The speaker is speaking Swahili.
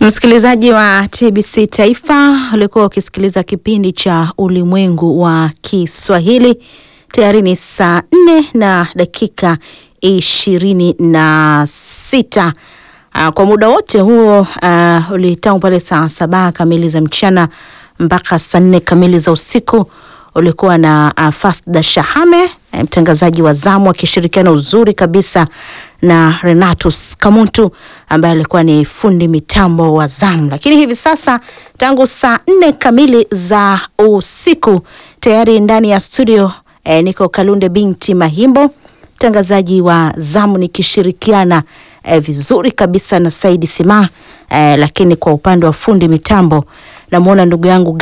Msikilizaji wa TBC Taifa, ulikuwa ukisikiliza kipindi cha Ulimwengu wa Kiswahili. Tayari ni saa nne na dakika ishirini na sita. Uh, kwa muda wote huo uh, ulitangu pale saa saba kamili za mchana mpaka saa nne kamili za usiku ulikuwa na uh, Fasda Shahame mtangazaji wa zamu akishirikiana uzuri kabisa na Renatus Kamuntu ambaye alikuwa ni fundi mitambo wa zamu. Lakini hivi sasa tangu saa nne kamili za usiku tayari ndani ya studio eh, niko Kalunde binti Mahimbo mtangazaji wa zamu nikishirikiana eh, vizuri kabisa na Saidi Sima eh, lakini kwa upande wa fundi mitambo namwona ndugu yangu